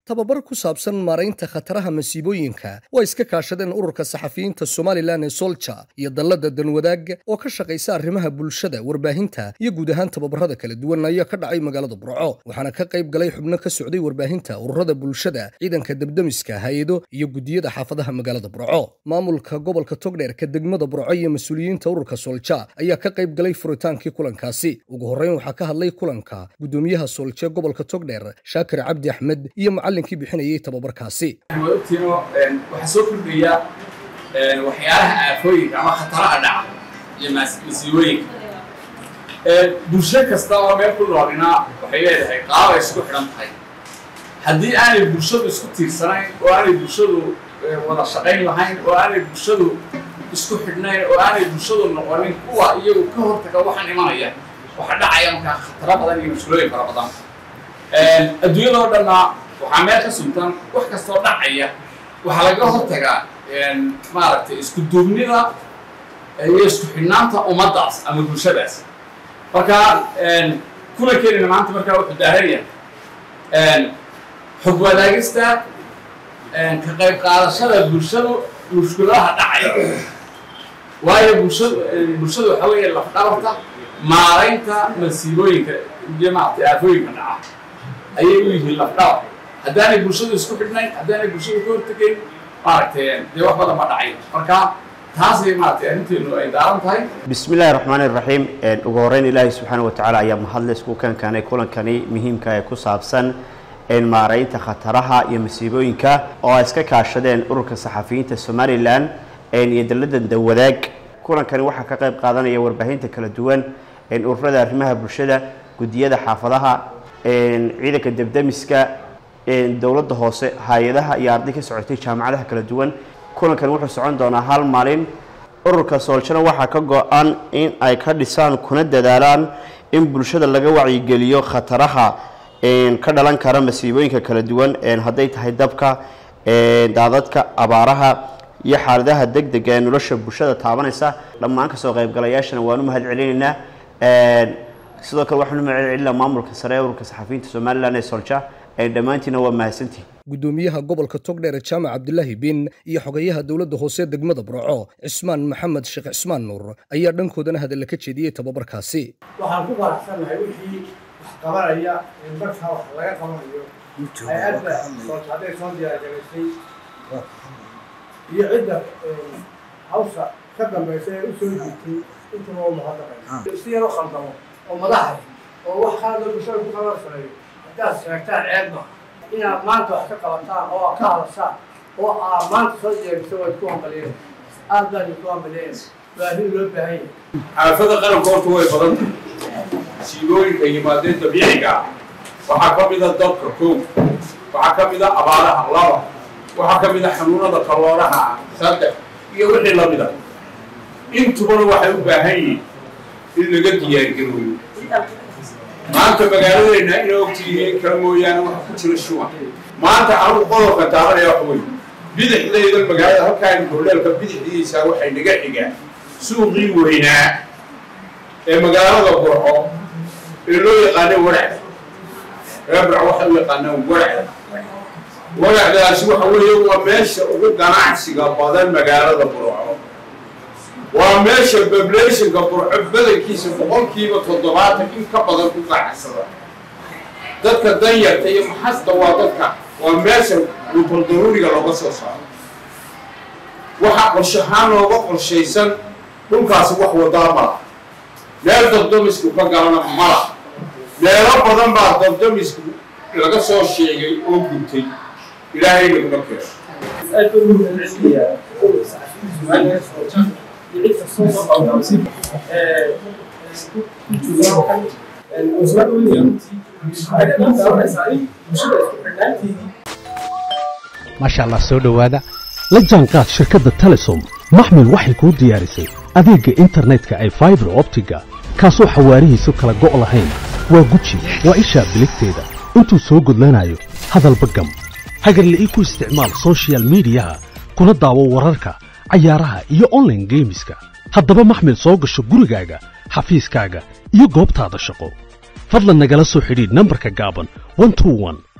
tababar ku saabsan maaraynta khataraha masiibooyinka waa iska kaashadeen ururka saxafiyiinta somalilan ee solja iyo dallada danwadaag oo ka shaqaysa arrimaha bulshada warbaahinta iyo guud ahaan tababarada kala duwan ayaa ka dhacay magaalada burco waxaana ka qayb galay xubno ka socday warbaahinta ururada bulshada ciidanka debdemiska hay-ado iyo gudiyada xaafadaha magaalada burco maamulka gobolka togdheerka degmada burco iyo mas-uuliyiinta ururka solja ayaa ka qayb galay furitaankii kulankaasi ugu horreyn waxaa ka hadlay kulanka gudoomiyaha solje gobolka togdheer shaakir cabdi axmed iyo macallinkii bixinayay tababarkaasi ogtiino waxaa soo kordhaya waxyaalaha aafooyinka ama khataraha dhaca iyo masiibooyinka bulsho kasta oo meel ku noolina waxay leedahay qaabay isku xidhan tahay haddii aanay bulshadu isku tiirsanayn oo aanay bulshadu wada shaqayn lahayn oo aanay bulshadu isku xidhnayn oo aanay bulshadu noqonin kuwa iyagu ka hortaga waxaan imanaya waxa dhacaya markaa khataro badan iyo mushkilooyin fara badan adduunyada oo dhanna waxaa meel ka suntan wax kastoo dhacaya waxaa laga hortagaa maaragtay isku duubnida iyo isku xidhnaanta ummaddaas ama bulshadaas marka kulankeenina maanta markaa wuxuu daaranya xog wadaagista ka qayb qaadashada bulshadu mushkiladaha dhacaya waayo bulshadu bulshadu waxaa weeye lafdhabarta maaraynta masiibooyinka iyo maaragtay aafooyinka dhaca ayay u yihiin lafdhabar haddaanay bulshadu isku xidhnayn haddaanay bulshadu ka hortegayn maaragtay dee wax badan ma dhacayo marka taasay maaragtay arrinteenu ay daaran tahay bismi illaahi raxmaani raxiim ugu horreyn ilaahay subxaana watacaala ayaa mahadle isku keenkanay kulankani muhiimka ee ku saabsan maaraynta khataraha iyo masiibooyinka oo ay iska kaashadeen ururka saxafiyiinta somalilan iyo dallada dawadaag kulankani waxaa ka qayb qaadanaya warbaahinta kala duwan ururada arrimaha bulshada gudiyada xaafadaha ciidanka debdemiska dowladda hoose hay-adaha iyo arday ka socotay jaamacadaha kala duwan kulankani wuxuu socon doonaa hal maalin ururka sooljana waxaa ka go-an in ay ka dhisaan kuna dadaalaan in bulshada laga wacyigeliyo khataraha ka dhalan kara masiibooyinka kala duwan hadday tahay dabka daadadka abaaraha iyo xaaladaha deg dega ee nolosha bulshada taabanaysa dhammaan kasoo qaybgalayaashana waanu mahad celinaynaa sidoo kale waxaanu mahad celinaa maamulka sare ee ururka saxafiyiinta somalilan ee solja dhammaantiina waa mahadsantihin gudoomiyaha gobolka togdheer jaamac cabdilaahi bin iyo xogayaha dowladda hoose degmada burco cismaan maxamed sheekh cismaan nuur ayaa dhankoodana hadalla ka jeediyey tababarkaasi waxaan ku faraxsannahay wixii wax qabanaya in markaa wax laga qabanayo hay-adda hadday soo diyaargaraysay iyo cidda hawsha ka dambaysa ee u soo jiirtay intaba u mahadnaqay si yar u khaldamo oo madaxay oo wax kaaloo bulshada ku qabansaneeyo haddaad sheegtaan ceeb maaha inaad maanta wax ka qabataan oo ka hadashaan oo aad maanta soo jeegto waad ku hambaliyeen aad baan idinku hambaliyeen baahin loo baahan yahay xaafada qaranka horta way badan tahay siibooyinka yimaadeen dabiiciga ah waxaa ka mid a dabka kow waxaa ka mid a abaaraha laba waxaa ka mid a xanuunada kalooraha saddex iyo wixii lamid a intubana waxay u baahan yihiin in laga diyaargarooyo maanta magaaladeenna ina ogtihiin kala mooyaane waxa ku jira shuban maanta anugu qodobka taabanaya wax wey bidixdayda magaalada halkaan hordheelka bidixdiisa waxay naga xigaan suuqii weynaa ee magaalada burco ee loo yaqaano waracda reer burco waxay u yaqaanaan waracda waracdaasi waxa weeye waa meesha ugu ganacsiga badan magaalada burco waa meesha bablationka burco badankiisa boqolkiiba toddobaatan in ka badan ku ganacsada dadka danyarta iyo maxasta waa dadka waa meesha gubal daruuriga looga soo saaro waxaa qorshahaan looga qorshaysan dhulkaasi wax wadaa mala meel dabdamisku ka galana mala meelo badan baa dabdamisku laga soo sheegay oo gubtay ilaahay naguma keeno maasha allah soo dhowaada la jaanqaad shirkadda telesom maxmil waxay kuu diyaarisay adeegga internetka ay faibar optiga kaasoo xawaarihiisu kala go' lahayn waa guji waa ishaa biligteeda intuu soo gudlanayo hadalba gam hagarle ii ku isticmaal sochial midiyaha kuna daawo wararka cayaaraha iyo onlaine geemiska haddaba maxmil soo gasho gurigaaga xafiiskaaga iyo goobtaada shaqo fadlan nagala soo xidhiidh nambarka gaaban